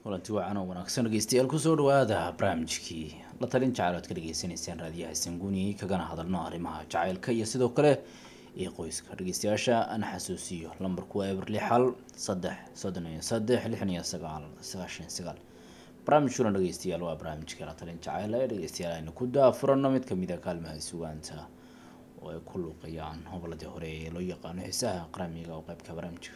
kulanti wacan oo wanaagsan dhegeystayaal kusoo dhawaada barnaamijkii la talin jacayl oad ka dhegeysaneysaan raadiyaha sanguuni kagana hadalno arrimaha jacaylka iyo sidoo kale iyo qoyska dhegeystayaasha ana xasuusiyo lambarku waa eber lix hal saddex soddon iyo saddex lixdan iyo sagaal sagaashan sagaal barnaamijkuna dhegeystayaal waa barnaamijka la talin jacayl ee dhegeystayaal aynu ku daafurano mid kamid a kaalmaha sugaanta oo ay ku luuqayaan hoboladii hore ee loo yaqaano xiisaha qaramiga oo qeybka barnaamijka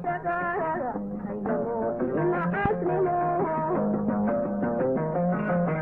Thank you.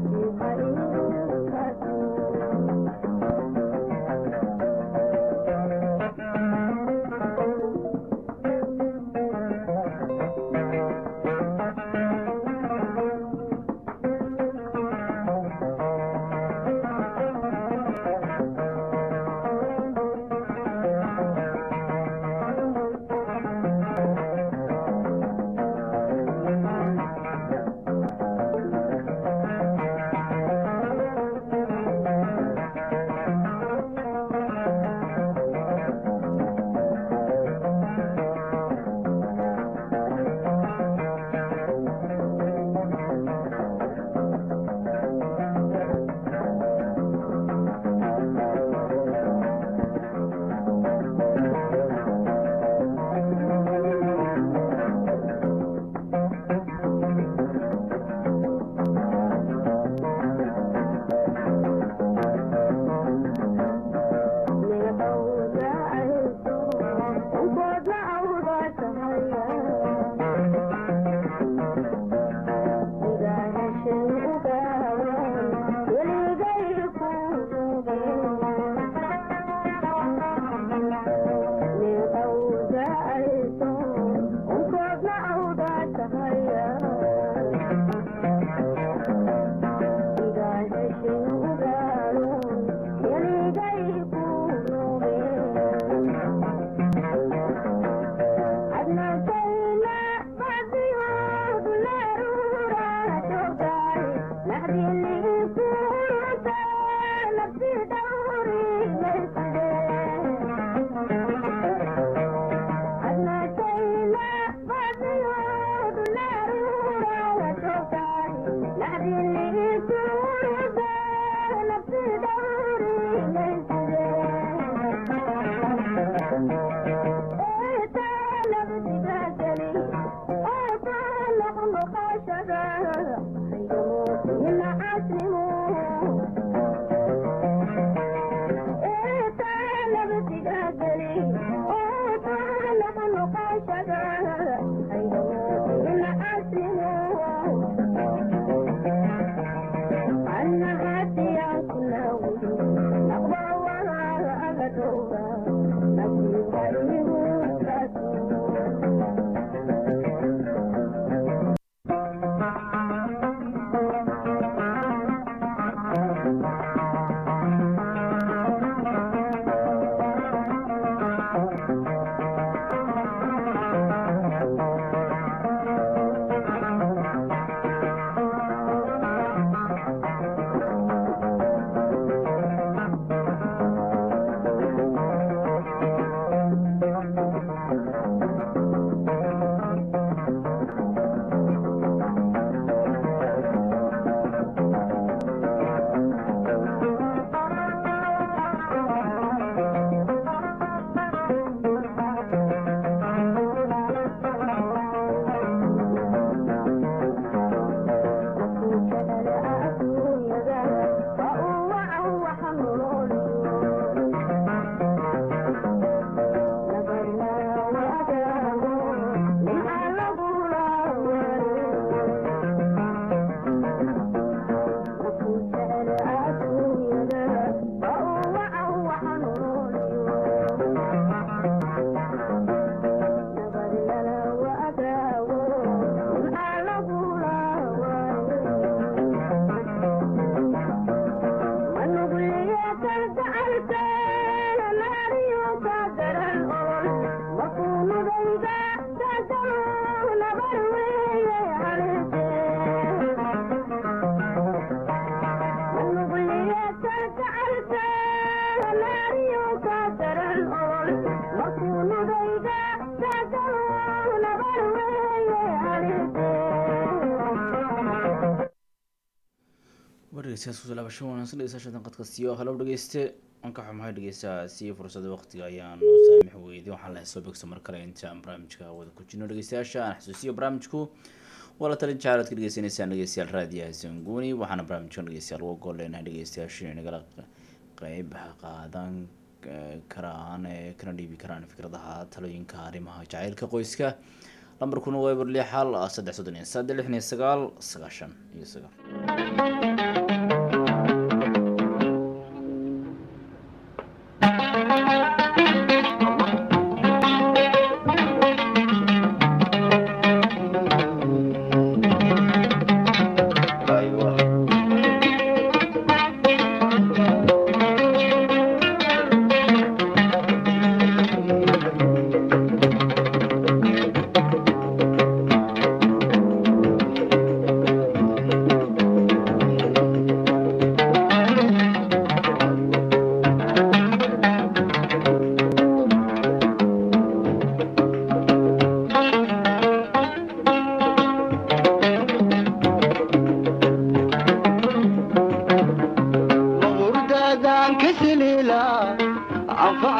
wargeyskaas kusoo laabasho wanaagsan dhegeystayaasha qadkastiyo halow dhegeyste waan ka xumahay dhegeystaha si fursada waqtiga ayaan noo saamix weyday waxaan lahay soo begso mar kale inta aan barnaamijka wada ku jirno dhegeystayaasha aan xasuusiyo barnaamijku waa la talin jacel aad ka dhegeysaneysaan dhegeystayaal raadiyaha sanguuni waxaana barnaamijkan dhegeystayaal uga gol leenahay dhegeystayaasha inay nagala qeyb qaadan karaan ee kana dhiibi karaan fikradaha talooyinka arrimaha jacaylka qoyska lambarkuna waa eber lix hal saddex soddon iyo saddex lixdan iyo sagaal sagaashan iyo sagaal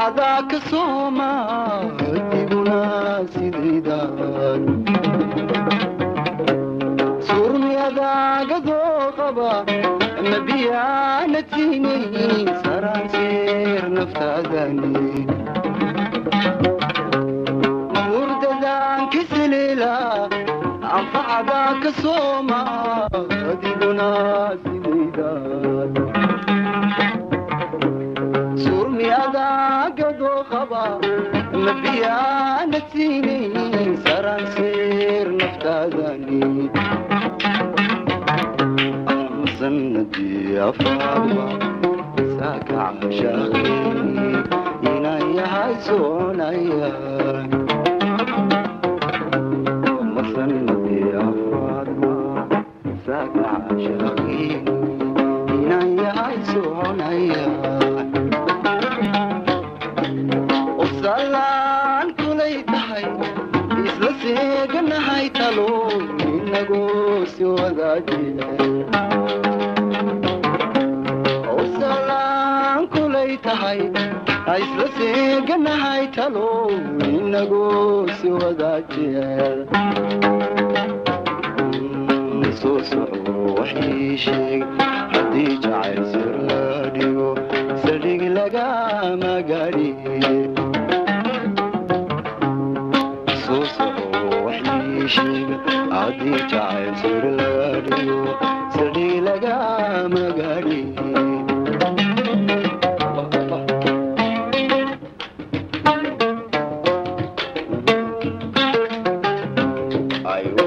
anfacada ka sooma diguna sidaydan surmiyadaagadoo qaba mabiyaana tiinay saranseer naftaadani murdadaan kiseleela anfacada ka sooma adiguna sidaydan surmiyadaagadoo qaba mabiyaana tiinay saranseer naftaadani sanadii afaarba saaka cashaaqeeni inaan yahay soconaya masanadii afaarba saaka cashaaqeeni inaan yahay soconaya usalaan kulay tahay isla seeganahay talo inagoo si wadaajiya usalaan kulay tahay isla seeganahay talo inagoo si wadaajiya soo soco waxii sheeg haddii jacayl sir la dhigo saldhig lagama gaadhiye soo soco waxii sheeg haddii jacayl sir laga dhigo saldhig lagama gaadhiye Ayo.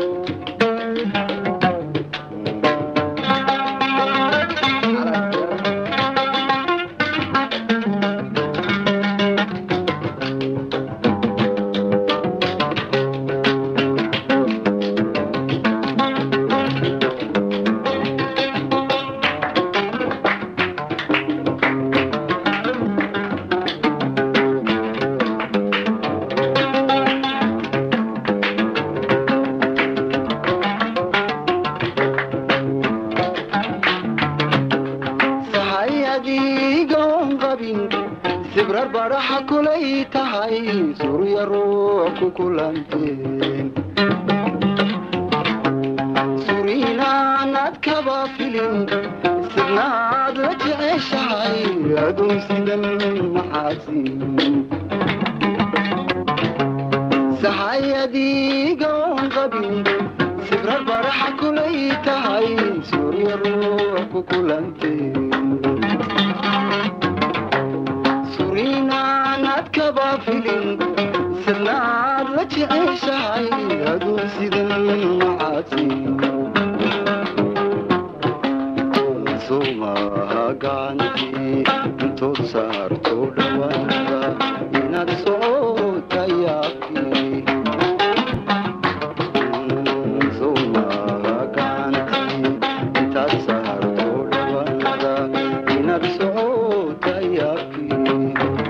sahay adigoon qabin sibrar baraxa kulay tahay surya ruux ku kulanteen suriinaanad kaba filin sirnaad la jeceshahay aduun sidan maxaasin sahay adigoon qabin sibrar baraxa kulay tahay surya ruux ku kulanteen suriinaanad kaba filin sirnaad la jeceshahay aduun sidan maxaasin sumaha gacantii intood saarto dhawaada inaad socota yaabkii sumaha gacantii intaad saarto dhawaada inaad socota yaabkii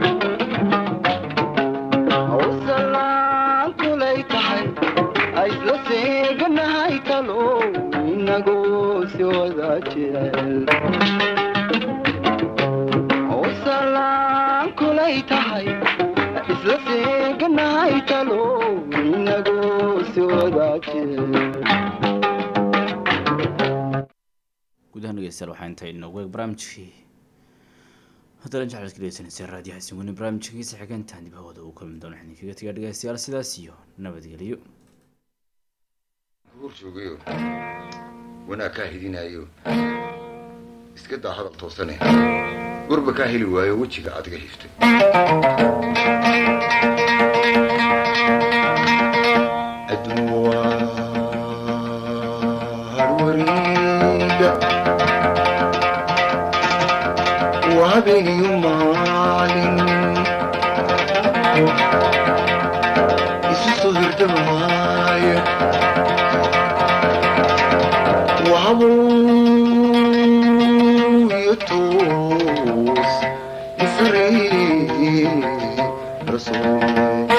hawsalaan kulay tahay aisla seeganahay talo inagoo si wada jecel hawsalaan kulay tahay isla seeganahay talo inagoo si wada jecel gudahaan dhegeystayaal waxaa inta inoogu eeg barnaamijkii haddana jeclaad ka dhegeysaneyseen raadiyaha singuni barnaamijkiisa xigeentaan dib hawada uu kulmi doono waxaan kaga tegaa dhegeystayaal sidaas iyo nabadgelyo guur joogayo wanaag kaa hidinayo iska daa hadal toosane gurba kaa heli waayo wejiga adiga hiftay adduun waa harwariida waa habeeniyo maalin isu soo hirdamaayo وهبوا يتوس يفري رسول